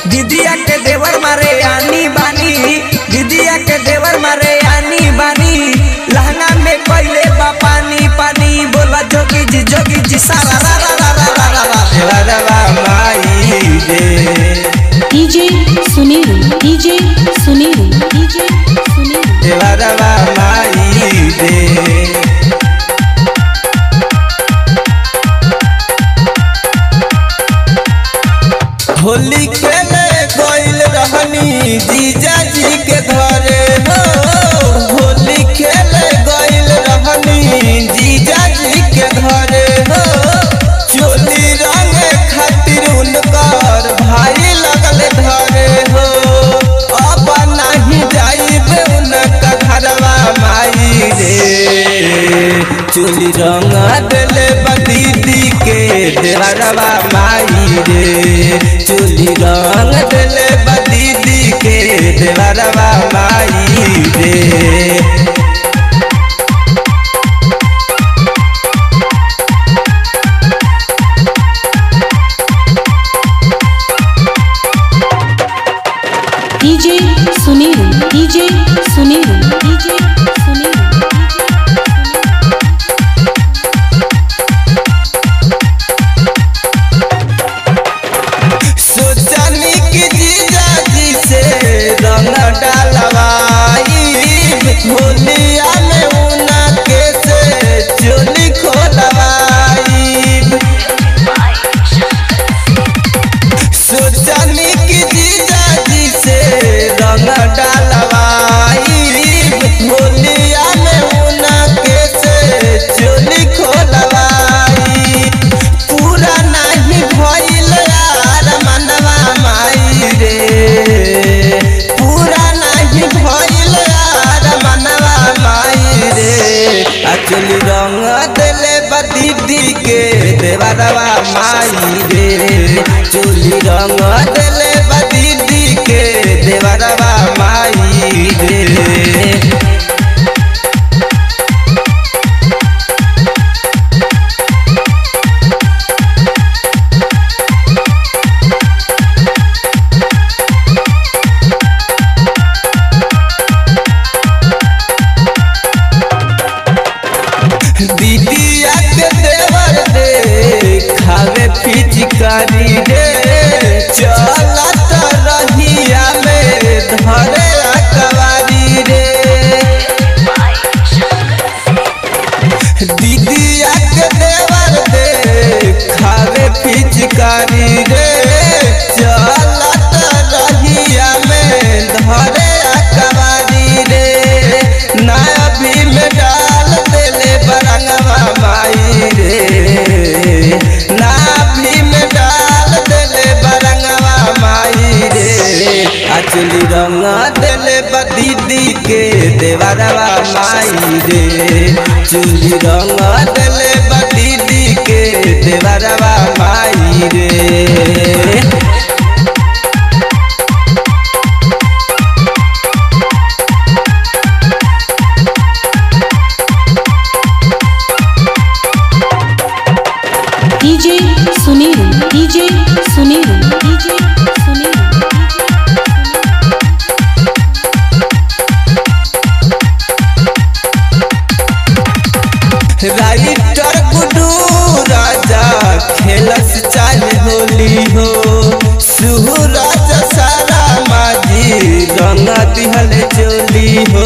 दीदिया के देवर मारे आनी बानी दीदिया के देवर मारे आनी बानी लहंगा में कोइले बा पानी पानी बोला जोगी जी जोगी जी सारा रा रा रा रा रा रा रा देवरवा माई रे DJ Sunil, DJ Sunil, DJ Sunil. देवरवा माई रे होली खेले गइल रहनी जीजा जी के घरे हो होली खेले गइल रहनी जीजा जी के घरे हो चोली रंगे खातिर उनकर भाई लगल धरे हो अब नहीं जाइबे उनका घरवा माई रे चोली रंग देले बदीदी के देवरवा माई रे चोली रंग देले बदीदी के देवरवा माई रे DJ Sunil, DJ Sunil, DJ Sunil. सोचनी की जीजा जी से रंग डालवाई होलिया में उना के से चोली खोलवाई सोचनी की जीजा जी से रंग डालवाई होलिया में उना के से चोली खोलवाई पूरा नहीं भइल यार मनवा माई रे पूरा नहीं भइल यार मनवा माई रे अचली रंग देले बदीदी के देवरवा माई रे चोली रंग देले बदीदी के देवरवा माई रे दीदिया के देवर दे खावे पिचकारी रे चलत रहिया में धरे अकवारी रे दीदिया के देवर दे खावे पिचकारी रे चलत रहिया में धरे अकवारी रे नया भी में डाल देले बरंगवा माई रे ना भी में डाल देले बरंगवा माई रे अचली रंग देले बदीदी के देवरवा माई रे चुली रंग देले बदीदी के देवरवा माई रे DJ Sunil, DJ Sunil, DJ Sunil. Writer Guddu Raja खेलस चाल होली हो सुहराज सारा माजी रंग दिहल चोली हो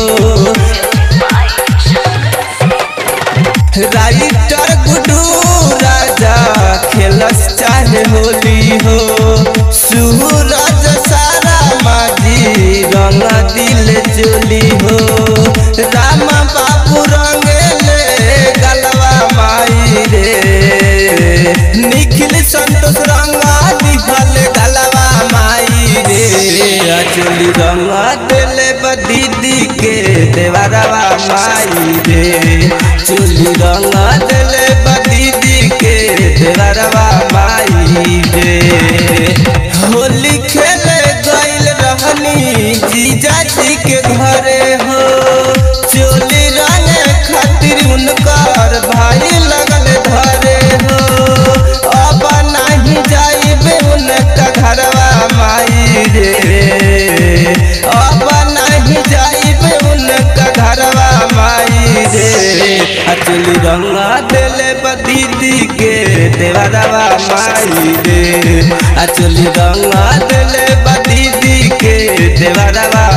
राइटर गुडू राजा खेलस चाल होली हो सुहराज सारा माजी रंग दिल चोली हो राम बाबू रंगेले गलवा माई रे निखिल संतोष रंगा दिहल गलवा माई रे अचली रंगा देले बदीदी के देवरवा माई रे चुली रंगा देले बदीदी के देवरवा माई रे होली खेले गइल रहनी जीजा जी के घरे हो चोली रंगे खातिर उनकर भाई लगल धरे हो अब नहीं जाइबे उनका घरवा माई रे अब नहीं जाइब उनका घरवा माई रे अचली रंगा दिले दीदी के देवरवा माई रे अचली रंगा दिले दीदी के देवरवा